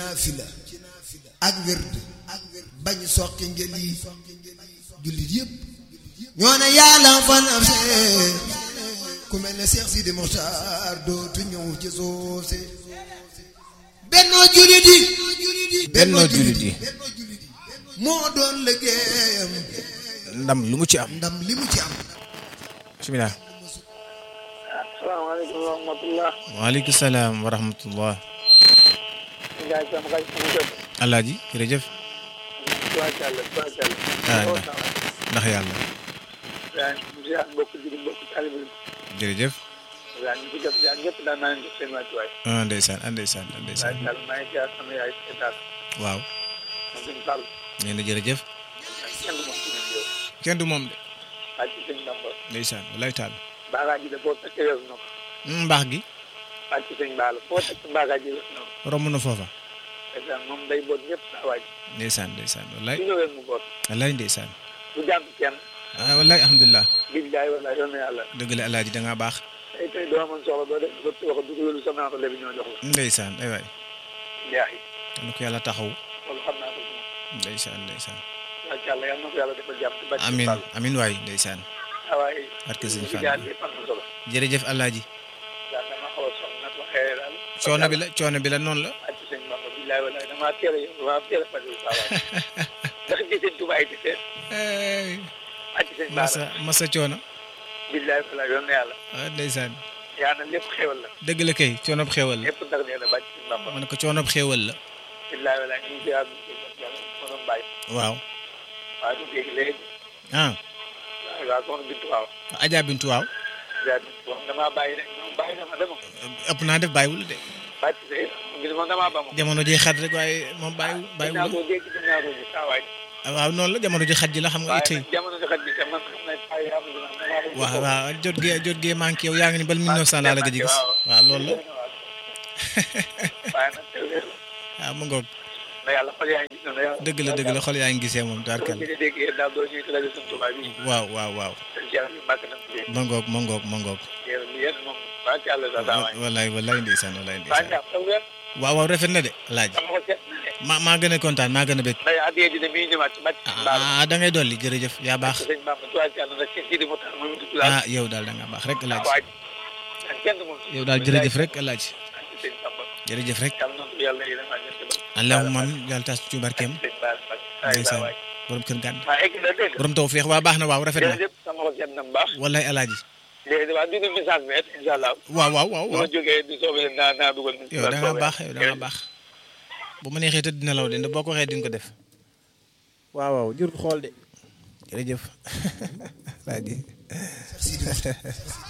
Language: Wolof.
naafila ak wird bañ soqi ngel yi jullit yëpp ñoo ne yàlla fan ab see ku mel ne Cheikh Sidi Mokhtar dootu ñëw ci soose bennoo jullit yi bennoo jullit yi moo doon liggéeyam ndam lu mu ci am ndam li mu ci am bismillah asalaamaaleykum wa rahmatulah. waaleykum salaam wa rahmatullah Ndiaye sama xaj sama jot. alaaji jërëjëf tubaarkàlla tubaarkàlla. ah ndax ndax yàlla yaa ngi ziar mbokk ji mbokk taalibe yi. jërëjëf yaa ngi ci jot yaa ñëpp daan naa leen jox seen wàccuwaay. ah ndeysaan ah ndeysaan ah ndeysaan tubaarkàlla maa ngi ziar sama yaay état waaw moom suñu Fall. nee na jërëjëf kenn du moom suñu yow. kenn du moom de waa ci sëñ Bamba. ndeysaan wallaay taal baagaa ji de boo fekkee yor na ko. mbaax gi waa ci sëñ Baala foo fekk baagaa ji yor na ko. romb na foofa ndeysaan moom day boot ñëpp saa waaj. ndeysaan ndeysaan wallaay su ñëwee mu boot. wallaay ndeysaan du jàpp kenn. ah wallaay alhamdulilah billaay wallaay yoon na yàlla. dëgg la alaaji da ngaa baax tey tey doo amoon soxla doo def ba wax du lu sama naata léegi ñoo jox la. ndeysaan ay waay Ndiaye yal na ko yàlla taxaw loolu xam naa ko si moom. ndeysaan ndeysaan tubaarkàlla yal na ko yàlla defal jàmm. ci bàcc amin Fall. amin waay ndeysaan ah waaye. barke sëñ li Fall jaar yëpp am na solo. jërëjëf alaaji daal dama xaw a sonn nag waxee daal. coono bi la coono bi la noonu la wàcc sëñ Bamba billaay wallaay damaa teel a damaa teel a fajul saa waay. ndax gis sëñ Tuubaa di seet. wàcc sëñ Baara. masa masa coono billaay wallaay yoon na yàlla. ah ndeysaan yaa na lépp xéwal la. dëgg la kay coonob xéewal la lépp ndax nee na bàcc sëñ Bamba. ma ne ko coonob xéewal la billaay wallaay ñu ngi ziar bi yàlla ma doon bàyyi. waaw waaye du dégg léegi. ah waaw waaw soxna Bintu waaw. Adja Bintu waaw ziar bi moom damaa bàyyi rek moom bàyyi na ma de moom. ëpp naa def bàyyiwul de bàcc sëñ ngir moom damaa ba moom. jamono ji xat rek waaye moom bàyyiwul dinaa bàyyiwul ko dégg dinaa ko gis saa waay. waaw noonu la jamono ji xat ji la xam nga waaye ittey nag jamono ji xaj bi te man xam naa ay am na damaa ko waaw waaw jot gee jot gee manqué yow yaa ngi ni bal 1900 laa la gëj a gis waaw loolu la waaye nag teel waaw mu ngoog na yàlla xol yaa ngi gis na yàlla dëgg la dëgg la xol yaa ngi gisee moom tubaarkal ñu dégg yéen daal doo ñuy rajo Sëñ Tuubaa bi waaw waaw waaw seen jeex bi màgg na ci ma ngoog ma ngoog ma ngoog yéen yéen moom baax yàlla sa daawaay wallaay wallaay ndeysaan wallaay baax ndeysaan ñaam taw wér waaw waaw rafet na de laaj sama ko seet na ne ma maa gën a kontaan maa gën a bëgg nday addiye ji de mi ngi ñëwaat ci bàcc mbaal ah da ngay dolli jërëjëf yaa baax sëñ Bamba tuwaat yàlla nag seen Sidi Mokhtar moom it tudd ah yow daal da nga baax rek laaj waaj ak kenn moom yow daal jërëjëf rek laaj sëñ Bamba jërëjëf rek yàlla na yàlla yéen a ñëpp ba allahumma amin yàlla tas ci barkeem sëñ Baal Mbacke ay ndeysaan waay borom kër gàdd waa egg na dégg borom taw feex waa baax na waaw rafet na jërëjëf sama ko seet na bu baax wallaay alaaji léegi waa dugg message bi incha allah waaw waaw waaw bu ma waaw jógee di soobee naa naa dugal yow da nga baax yow da nga baax bu ma neexee tëdd dina law de ndax boo ko waxee di nga ko def waaw waaw jur xool de jërëjëf alaaji Cheikh Sidi Mokhtar